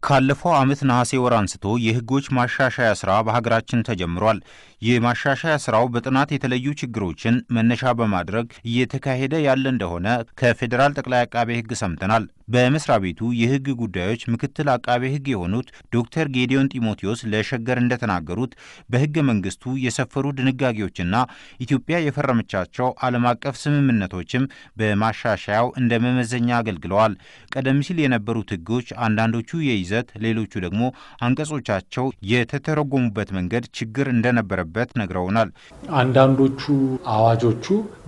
ካለፈው ዓመት ነሐሴ ወር አንስቶ የሕጎች ማሻሻያ ሥራ በሀገራችን ተጀምሯል። የማሻሻያ ሥራው በጥናት የተለዩ ችግሮችን መነሻ በማድረግ እየተካሄደ ያለ እንደሆነ ከፌዴራል ጠቅላይ አቃቤ ሕግ ሰምተናል። በመስሪያ ቤቱ የሕግ ጉዳዮች ምክትል አቃቤ ሕግ የሆኑት ዶክተር ጌዲዮን ጢሞቴዎስ ለሸገር እንደተናገሩት በሕገ መንግሥቱ የሰፈሩ ድንጋጌዎችና ኢትዮጵያ የፈረመቻቸው ዓለም አቀፍ ስምምነቶችም በማሻሻያው እንደ መመዘኛ አገልግለዋል። ቀደም ሲል የነበሩት ሕጎች አንዳንዶቹ የይዘት ሌሎቹ ደግሞ አንቀጾቻቸው የተተረጎሙበት መንገድ ችግር እንደነበረበት ነግረውናል። አንዳንዶቹ አዋጆቹ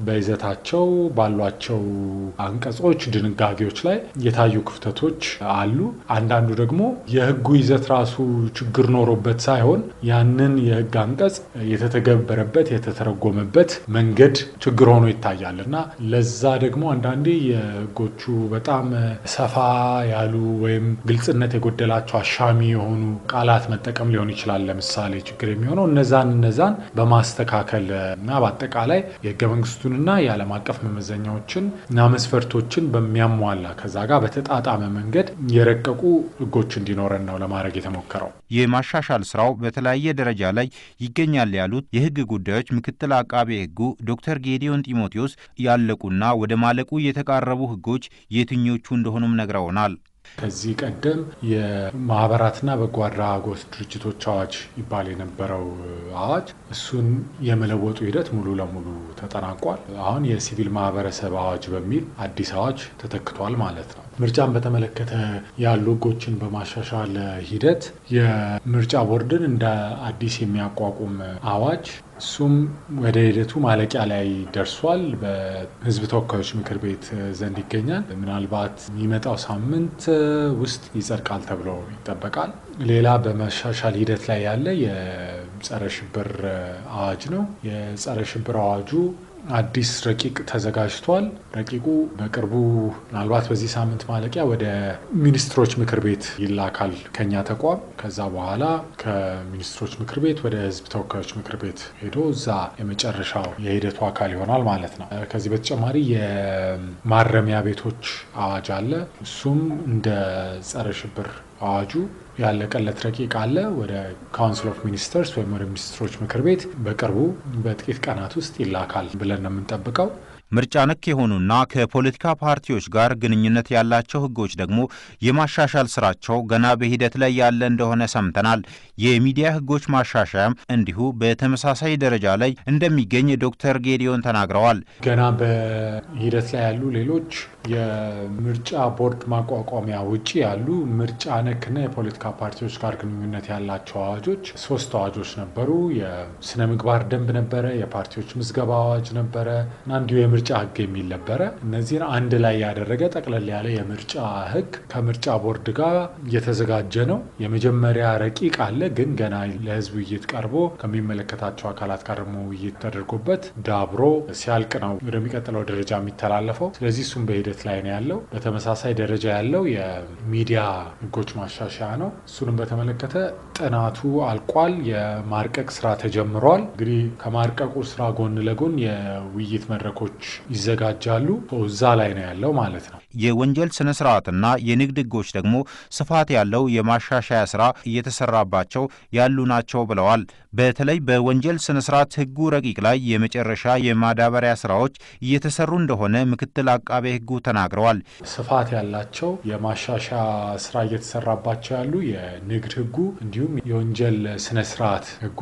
በይዘታቸው ባሏቸው አንቀጾች፣ ድንጋጌዎች ላይ የታዩ ክፍተቶች አሉ። አንዳንዱ ደግሞ የህጉ ይዘት ራሱ ችግር ኖሮበት ሳይሆን ያንን የህግ አንቀጽ የተተገበረበት የተተረጎመበት መንገድ ችግር ሆኖ ይታያል እና ለዛ ደግሞ አንዳንዴ የህጎቹ በጣም ሰፋ ያሉ ወይም ግልጽነት የጎደላቸው አሻሚ የሆኑ ቃላት መጠቀም ሊሆን ይችላል። ለምሳሌ ችግር የሚሆነው እነዛን እነዛን በማስተካከል እና በአጠቃላይ የህገ መንግስቱንና የዓለም አቀፍ መመዘኛዎችን እና መስፈርቶችን በሚያሟላ ከዛ ጋር በተጣጣመ መንገድ የረቀቁ ህጎች እንዲኖረን ነው ለማድረግ የተሞከረው። የማሻሻል ስራው በተለያየ ደረጃ ላይ ይገኛል ያሉት የህግ ጉዳዮች ምክትል አቃቤ ህጉ ዶክተር ጌዲዮን ጢሞቴዎስ ያለቁና ወደ ማለቁ የተቃረቡ ህጎች የትኞቹ እንደሆኑም ነግረውናል። ከዚህ ቀደም የማህበራትና በጎ አድራጎት ድርጅቶች አዋጅ ይባል የነበረው አዋጅ እሱን የመለወጡ ሂደት ሙሉ ለሙሉ ተጠናቋል። አሁን የሲቪል ማህበረሰብ አዋጅ በሚል አዲስ አዋጅ ተተክቷል ማለት ነው። ምርጫን በተመለከተ ያሉ ህጎችን በማሻሻል ሂደት የምርጫ ቦርድን እንደ አዲስ የሚያቋቁም አዋጅ እሱም ወደ ሂደቱ ማለቂያ ላይ ደርሷል። በህዝብ ተወካዮች ምክር ቤት ዘንድ ይገኛል። ምናልባት የሚመጣው ሳምንት ውስጥ ይጸድቃል ተብሎ ይጠበቃል። ሌላ በመሻሻል ሂደት ላይ ያለ የጸረ ሽብር አዋጅ ነው። የጸረ ሽብር አዋጁ አዲስ ረቂቅ ተዘጋጅቷል። ረቂቁ በቅርቡ ምናልባት በዚህ ሳምንት ማለቂያ ወደ ሚኒስትሮች ምክር ቤት ይላካል ከኛ ተቋም። ከዛ በኋላ ከሚኒስትሮች ምክር ቤት ወደ ህዝብ ተወካዮች ምክር ቤት ሄዶ እዛ የመጨረሻው የሂደቱ አካል ይሆናል ማለት ነው። ከዚህ በተጨማሪ የማረሚያ ቤቶች አዋጅ አለ። እሱም እንደ ጸረ ሽብር አዋጁ ያለቀለት ረቂቅ አለ። ወደ ካውንስል ኦፍ ሚኒስተርስ ወይም ወደ ሚኒስትሮች ምክር ቤት በቅርቡ በጥቂት ቀናት ውስጥ ይላካል ብለን ነው የምንጠብቀው። ምርጫ ነክ የሆኑና ከፖለቲካ ፓርቲዎች ጋር ግንኙነት ያላቸው ህጎች ደግሞ የማሻሻል ስራቸው ገና በሂደት ላይ ያለ እንደሆነ ሰምተናል። የሚዲያ ህጎች ማሻሻያም እንዲሁ በተመሳሳይ ደረጃ ላይ እንደሚገኝ ዶክተር ጌዲዮን ተናግረዋል። ገና በሂደት ላይ ያሉ ሌሎች የምርጫ ቦርድ ማቋቋሚያ ውጭ ያሉ ምርጫ ነክና የፖለቲካ ፓርቲዎች ጋር ግንኙነት ያላቸው አዋጆች ሶስት አዋጆች ነበሩ። የስነ ምግባር ደንብ ነበረ፣ የፓርቲዎች ምዝገባ አዋጅ ነበረ እና እንዲሁ የምርጫ ህግ የሚል ነበረ። እነዚህን አንድ ላይ ያደረገ ጠቅለል ያለ የምርጫ ህግ ከምርጫ ቦርድ ጋር እየተዘጋጀ ነው። የመጀመሪያ ረቂቅ አለ፣ ግን ገና ለህዝብ ውይይት ቀርቦ ከሚመለከታቸው አካላት ጋር ደግሞ ውይይት ተደርጎበት ዳብሮ ሲያልቅ ነው ወደሚቀጥለው ደረጃ የሚተላለፈው። ስለዚህ እሱም በሂደት ላይ ነው ያለው። በተመሳሳይ ደረጃ ያለው የሚዲያ ህጎች ማሻሻያ ነው። እሱንም በተመለከተ ጥናቱ አልቋል። የማርቀቅ ስራ ተጀምሯል። እንግዲህ ከማርቀቁ ስራ ጎን ለጎን የውይይት መድረኮች ይዘጋጃሉ። እዛ ላይ ነው ያለው ማለት ነው። የወንጀል ስነ ስርዓትና የንግድ ህጎች ደግሞ ስፋት ያለው የማሻሻያ ስራ እየተሰራባቸው ያሉ ናቸው ብለዋል። በተለይ በወንጀል ስነ ስርዓት ህጉ ረቂቅ ላይ የመጨረሻ የማዳበሪያ ስራዎች እየተሰሩ እንደሆነ ምክትል አቃቤ ህጉ ተናግረዋል። ስፋት ያላቸው የማሻሻያ ስራ እየተሰራባቸው ያሉ የንግድ ህጉ እንዲሁም የወንጀል ስነ ስርዓት ህጉ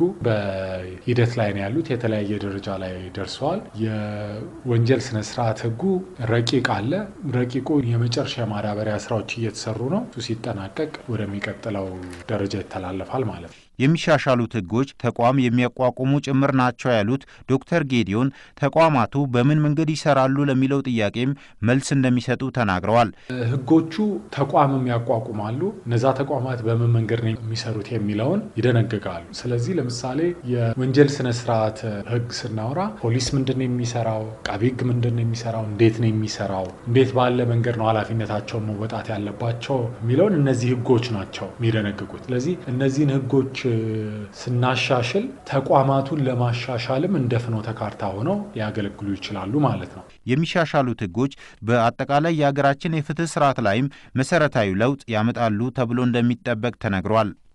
በሂደት ላይ ነው ያሉት። የተለያየ ደረጃ ላይ ደርሰዋል። የወንጀል ስነ ስርዓት ህጉ ረቂቅ አለ። ረቂቁ የመጨረሻ ማዳበሪያ ስራዎች እየተሰሩ ነው። እሱ ሲጠናቀቅ ወደሚቀጥለው ደረጃ ይተላለፋል ማለት ነው። የሚሻሻሉት ህጎች ተቋም የሚያቋቁሙ ጭምር ናቸው ያሉት ዶክተር ጌዲዮን ተቋማቱ በምን መንገድ ይሰራሉ ለሚለው ጥያቄም መልስ እንደሚሰጡ ተናግረዋል። ህጎቹ ተቋምም ያቋቁማሉ። እነዛ ተቋማት በምን መንገድ ነው የሚሰሩት የሚለውን ይደነግጋሉ። ስለዚህ ለምሳሌ የወንጀል ስነ ስርዓት ህግ ስናወራ ፖሊስ ምንድን ነው የሚሰራው፣ አቃቤ ህግ ምንድን ነው የሚሰራው፣ እንዴት ነው የሚሰራው፣ እንዴት ባለ መንገድ ነው ኃላፊነታቸውን መወጣት ያለባቸው የሚለውን እነዚህ ህጎች ናቸው የሚደነግጉት። ስለዚህ እነዚህን ህጎች ስናሻሽል ተቋማቱን ለማሻሻልም እንደ ፍኖተ ካርታ ሆነው ሊያገለግሉ ይችላሉ ማለት ነው። የሚሻሻሉት ህጎች በአጠቃላይ የሀገራችን የፍትህ ስርዓት ላይም መሰረታዊ ለውጥ ያመጣሉ ተብሎ እንደሚጠበቅ ተነግሯል።